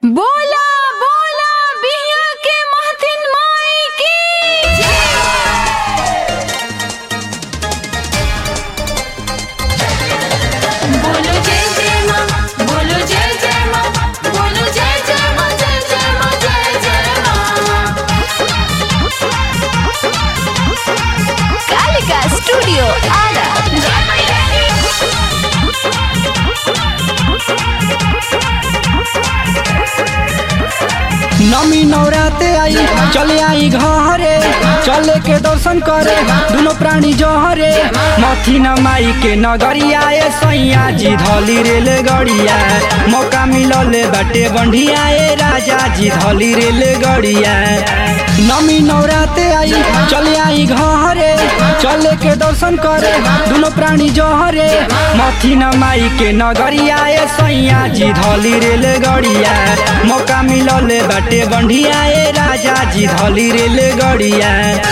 बोला बोला बिहिया के महतिन माई की बोलो जय जय माँ बोलो जय जय माँ बोलो जय जय माँ जय जय माँ जय जय माँ कालिका स्टूडियो आरा नमी नवराते आई चले आई घरे चले के दर्शन करे दुनो प्राणी जहरे मथी न माई के नगरिया ए सैया जी धली रेल गड़िया मौका मिलले बाटे बंढिया ए राजा जी धली रेल गड़िया नमी नवराते आई चले आई घरे चले के दर्शन करे दुनो प्राणी जहरे मथी न माई के नगरिया ए सैया जी धली रेल गड़िया मौका मिलले बाटे बंढिया ए राजा जी धली रेल गड़िया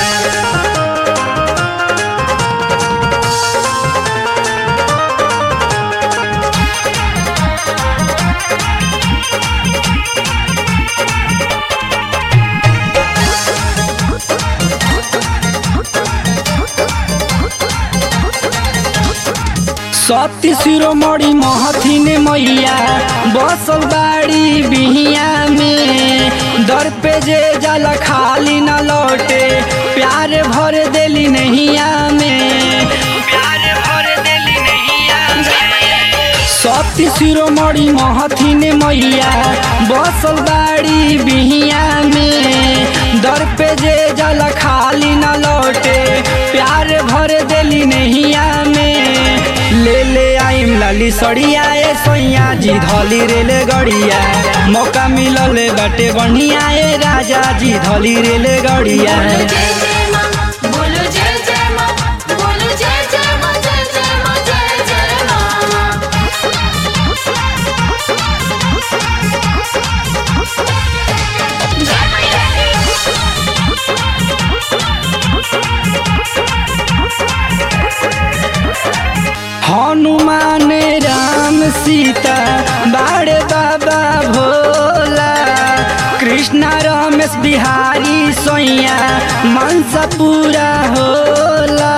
सती शिरोमणि महथिन मैया बसल बाड़ी बिहिया में दर पे जे जल खाली न लौटे प्यार भर देली नैया में प्यार भर देली नैया सती शिरोमणि महथिन मैया बसल बाड़ी बिहिया में दर पे जे जल खाली न लौटे प्यार भर देली नैया में ले ले आइम लाली सड़िया ए सैया जी धली रेल गड़िया मौका मिलले बाटे बढ़िया ए राजा जी धली रेल गड़िया बोलो जय जय माँ बोलो जय जय माँ बोलो जय जय माँ जय जय माँ जय जय माँ जय हनुमान राम सीता बाड़े बाबा भोला कृष्ण रमेश बिहारी सोइया मनसा पूरा होला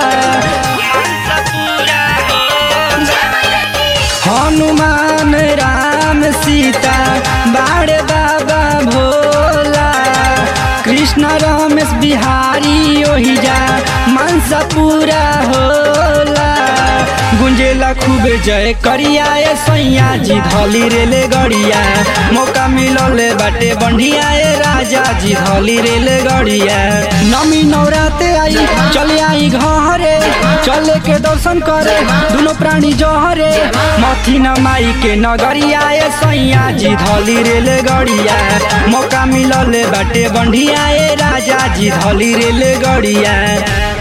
हनुमान राम सीता बाड़े बाबा भोला कृष्ण रमेश बिहारी ओहि जा मनसा पूरा होला गुंजेला खूबे जय करिया ए सैया जी धली रेल गड़िया मौका मिलले बाटे बंढिया ए राजा जी धली रेल गड़िया नमी नवराते आई चले आई घरे चले के दर्शन करे दुनो प्राणी जहरे मथी न माई के नगरिया ए सैया जी धली रेल गड़िया मौका मिलले बाटे बंढिया ए राजा जी धली रेल गड़िया